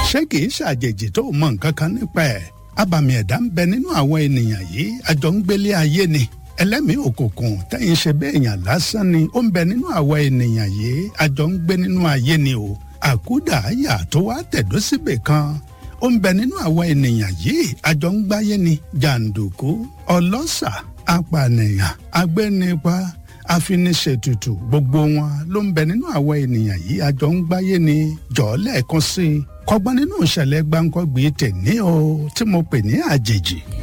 ṣé kìí ṣàjèjì tó mọ nǹkan kan nípa ẹ̀ abàmì ẹ̀dá ń bẹ nínú àwọn ènìyàn yìí àjọ ń gbélé ayé ni ẹlẹ́mìí òkùnkùn tẹ́yìn ṣe bẹ́ẹ̀ yàn lásán ni ó ń bẹ nínú àwọn ènìyàn yìí àjọ ń gbé nínú ayé ni o àkúdà àyà tó wá tẹ̀dó síbì kan ó ń bẹ nínú àwọn ènìyàn yìí àjọ ń gbáyé ni jàǹdùkú ọlọ́ṣà apànìyàn agbẹ́nipa afiniṣètùtù gbogbo wọn ló ń bẹ nínú àwọn ènìyàn yìí àjọ ń gbáyé ni jọ̀ọ́ lẹ́ẹ̀kan sí i kọ́gbọ́n nínú ìṣẹ̀lẹ̀ gbáǹkọ́gbì tèmi o tí mo pè ní àjèjì